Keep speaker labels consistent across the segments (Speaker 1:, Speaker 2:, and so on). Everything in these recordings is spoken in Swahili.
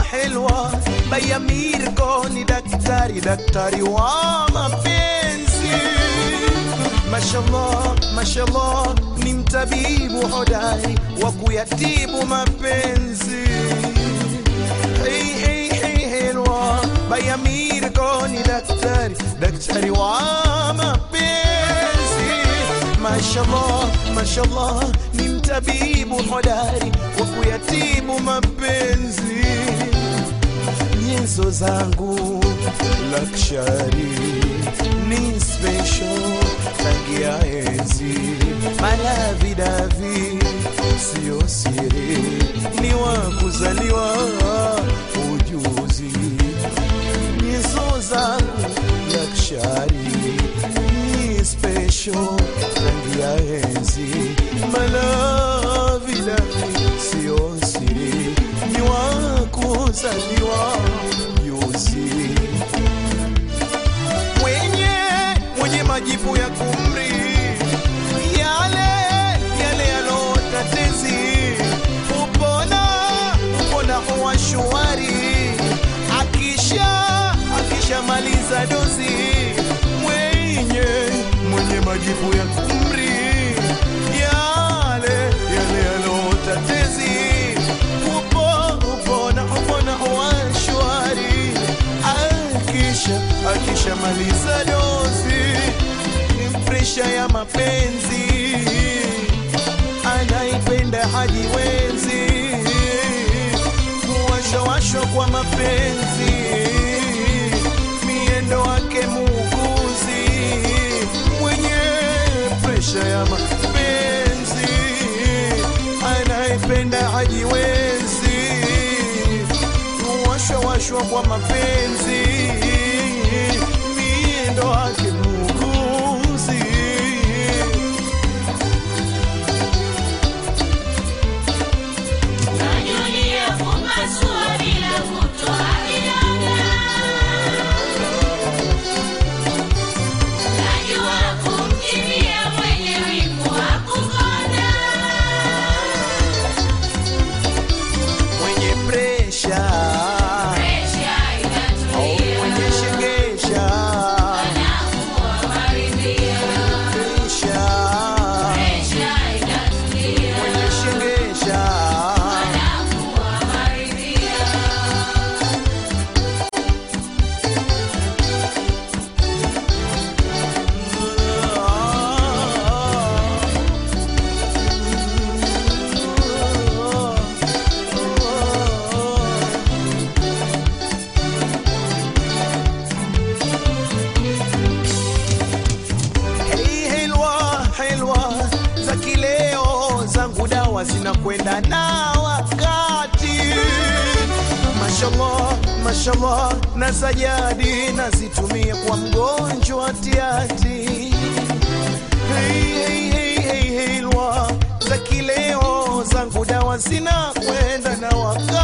Speaker 1: helwa bayamirko ni daktari daktari wa mapenzi mashallah mashallah ni mtabibu hodari wa kuyatibu mapenzi hey, hey, hey, helwa bayamirko ni daktari daktari wa mapenzi mashallah mashallah ni mtabibu hodari wa kuyatibu mapenzi nyenzo zangu lakshari ni special tangia enzi malavidavi sio siri ni wa kuzaliwa ujuzi nyenzo zangu lakshari ni special tangia enzi malavidavi sio siri ni wa kuzaliwa ujuzi mwenye mwenye majibu ya kumri yale yale yalotatezi upona upona huwa shwari akisha akishamaliza dozi mwenye mwenye majibu ya kumri yale yale yalotatezi upo upona upona huwa shwari akisha akishamaliza dozi ni presha ya mapenzi anaipenda hajiwezi kuwashawashwa kwa mapenzi miendo wake muuguzi mwenye presha ya mapenzi anaipenda hajiwezi kuwashawashwa kwa mapenzi miendo wake muuguzi
Speaker 2: Najulia kupasua bila kutoa vidonda. Najua kumkimbia mwenye wivu wa kukonda.
Speaker 1: mwenye presha
Speaker 2: Presha
Speaker 1: au
Speaker 2: inatulia,
Speaker 1: mwenye shegesha
Speaker 2: anakuwa maridhia.
Speaker 1: presha
Speaker 2: Presha inatulia,
Speaker 1: mwenye shegesha
Speaker 2: anakuwa maridhia.
Speaker 1: Hey, helwa helwa za kileo zangu dawa zinakwenda na wakati mashallah mashallah na sajadi nazitumia kwa mgonjwa tiati hey, hey, hey, hey, helwa za kileo zangu dawa zinakwenda na wakati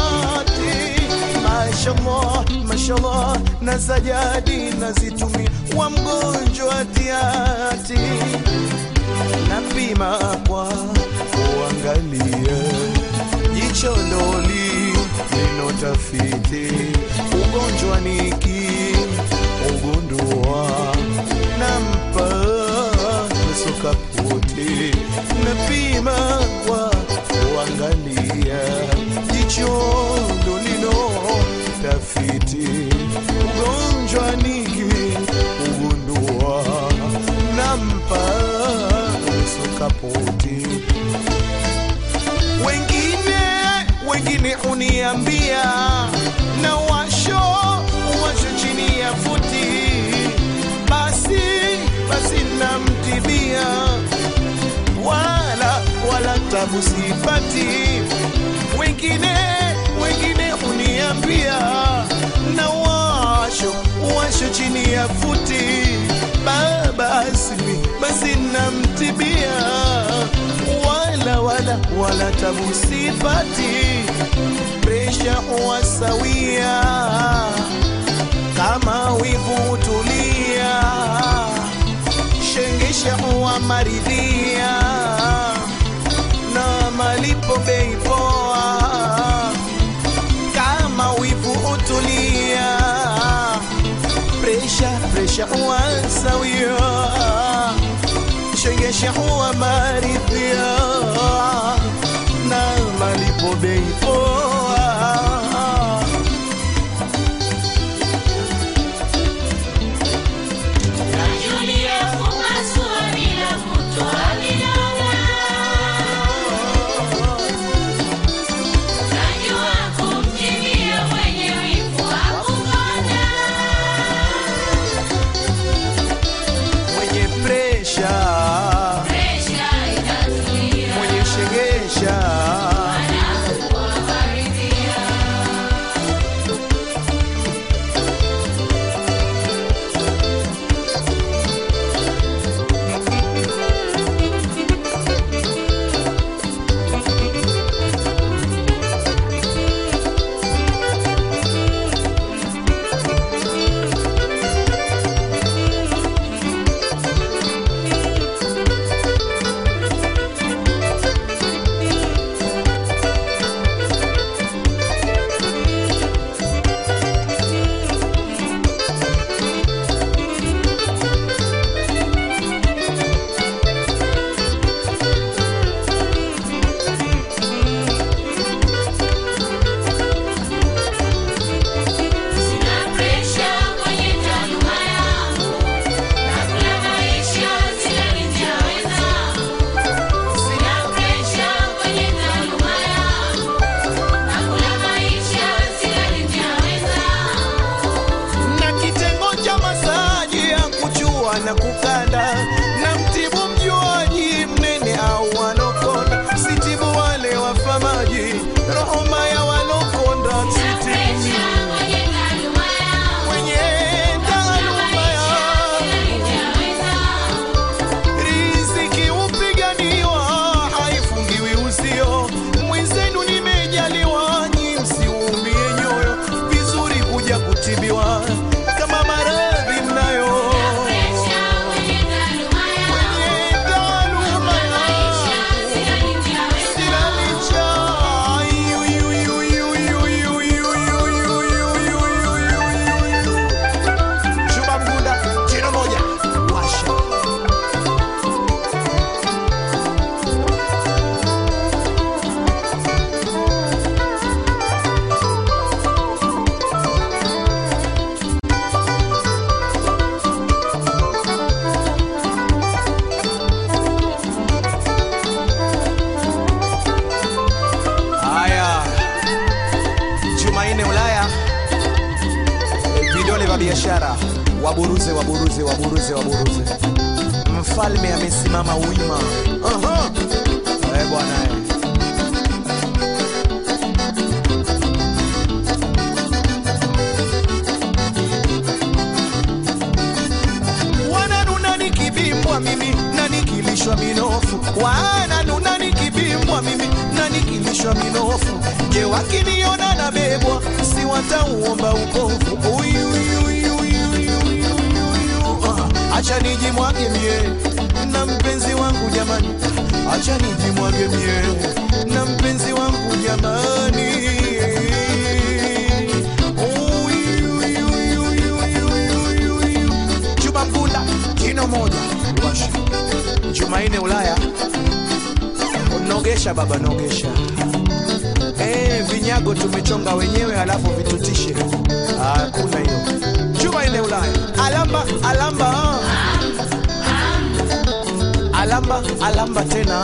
Speaker 1: mashallah mashallah na sajadi nazitumia kwa mgonjwa tiati napima kwa kuangalia jicho ndoli neno tafiti ugonjwa niki ugundua nampa sukaputi napima kwa kuangalia jicho ndolino tafiti ugonjwa niki ugundua nampa sukaputi wengine wengine uniambia na washo washo chini ya futi basi basi namtibia wala wala tabu sipati wengine wengine uniambia na washo washo chini ya futi Ba- basi basi namtibia wala wala wala tabu sipati presha huwa sawia kama wivu tulia shengesha huwa maridhia na malipo bei poa presha huwa sawia, shengesha huwa maridhia na malipo bei poa.
Speaker 2: Najulia kupasua bila kutoa vidonda. Najua kumkimbia mwenye wivu wa kukonda.
Speaker 1: Mwenye presha,
Speaker 2: Presha inatulia,
Speaker 1: mwenye shengesha
Speaker 2: anakuwa maridhia. Sina presha kwenye taaluma yangu, nakula maisha silalinja wenzangu. Sina presha kwenye taaluma yangu, nakula maisha silalinja wenzangu.
Speaker 1: na kitengo cha masaji ya kuchua na kukanda na mtibu mjuaji mnene au walokonda sitibu wale wafamaji roho mbaya walokonda
Speaker 2: Sina
Speaker 1: sitibu
Speaker 2: presha kwenye taaluma yangu,
Speaker 1: mwenye taaluma
Speaker 2: maisha
Speaker 1: yangu
Speaker 2: silalinja wenzangu.
Speaker 1: riziki upiganiwa haifungiwi uzio mwenzenu nimejaliwa nyi msiumie nyoyo vizuri kuja kutibiwa kama maradhi mnayo
Speaker 2: Presha kwenye taaluma yangu,
Speaker 1: Kwenye taaluma
Speaker 2: maisha
Speaker 1: yangu
Speaker 2: silalinja wenzangu.
Speaker 1: sina licha. Yu, yu, yu, yu, yu, yu, yu, yu, yu, yu, yu, yu, yu. Chuma Mgunda, jino moja, washa. Haya, Jumanne Ulaya, vidole vya biashara, waburuze, waburuze, waburuze, waburuze. Mfalme amesimama wima. Aha. Eh, bwana eh. wananuna nikibimbwa mimi na nikilishwa minofu wananuna nikibimbwa mimi na nikilishwa minofu je wakiniona na bebwa si watauomba ukovu Uyu, uyu, uyu, uyu, uyu, uyu, uyu. Ah, acha nijimwage mie na mpenzi wangu jamani acha nijimwage mie na mpenzi wangu jamani Uyu, uyu, uyu, uyu, uyu, uyu, uyu. Juma Mgunda, jino moja washa. Jumanne Ulaya, nogesha baba, nogesha. Eh, vinyago tumechonga wenyewe, halafu vitutishe. Hakuna hiyo. Jumanne Ulaya, alamba alamba, alamba alamba tena.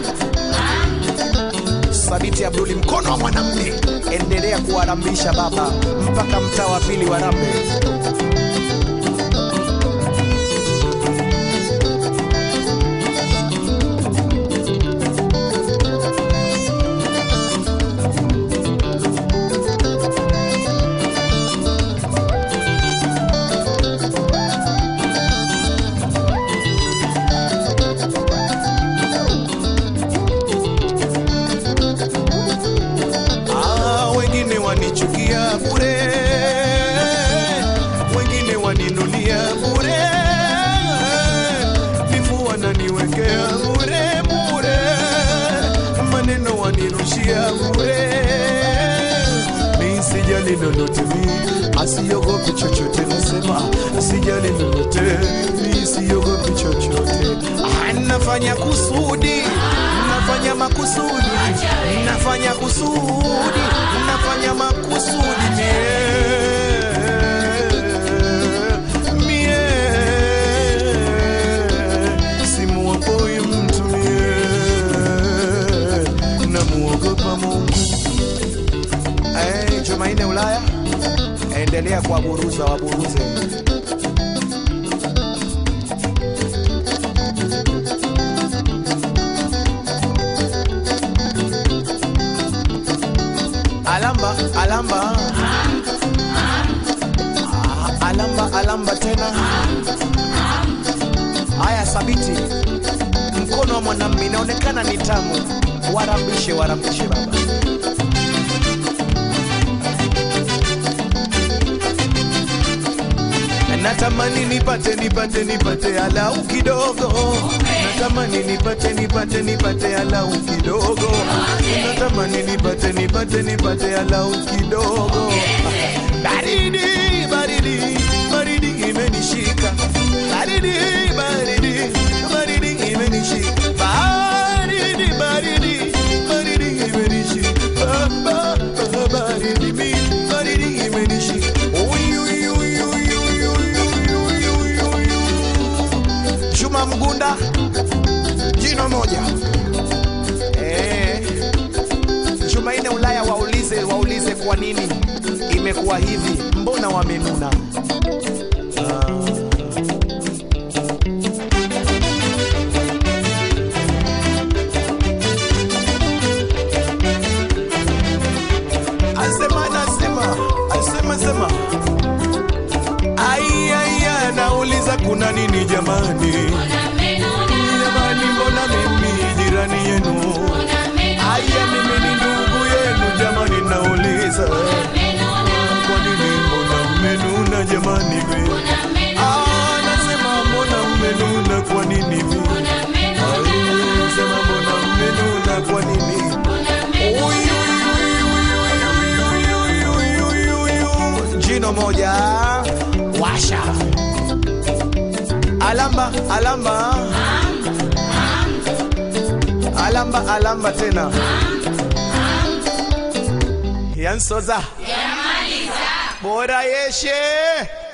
Speaker 1: Sabiti Abduli, mkono wa mwanamume, endelea kuwarambisha baba mpaka mtaa wa pili wa Rambe. Ah, wengine wanichukia bure, sijali lolote mi asiogopi chochote nasema sijali lolote mi siogopi chochote Ah, nafanya kusudi nafanya makusudi nafanya kusudi nafanya makusudi mie mie simuokoi mtu mie namuogopa Mungu. Eh, Jumanne Ulaya, endelea kuwaburuza waburuze. Alamba, alamba. Ah, Alamba, alamba tena. Haya, sabiti mkono wa mwanamume inaonekana ni tamu. Warambishe, warambishe baba. Natamani nipate nipate nipate alau kidogo. Natamani nipate nipate nipate alau kidogo. Natamani nipate nipate nipate alau kidogo. Baridi baridi baridi imenishika. Baridi baridi baridi imenishika. Baridi baridi baridi imenishika. Ba, ba, ba, Baridi mi baridi imenishika. Uy, uy, uy, uy, uy, uy, uy, uy, uy, uy. Juma Mgunda jino moja eh. Jumanne Ulaya waulize waulize kwa nini imekuwa hivi, mbona wamenuna? Asema nasema asema sema ai ai ai, nauliza kuna nini jamani? Jamani, mbona mimi jirani yenu? Aya, mimi ni ndugu yenu jamani, nauliza kwa nini mbona mmenuna jamani? we? Ah, nasema mbona mmenuna kwa nini? we? Ai, nasema mbona mmenuna kwa nini? Uy, uy, uy, uy, uy, uy, uy, uy, uy, uy. Jino moja washa alamba alamba alamba alamba tena yansoza bora yeshe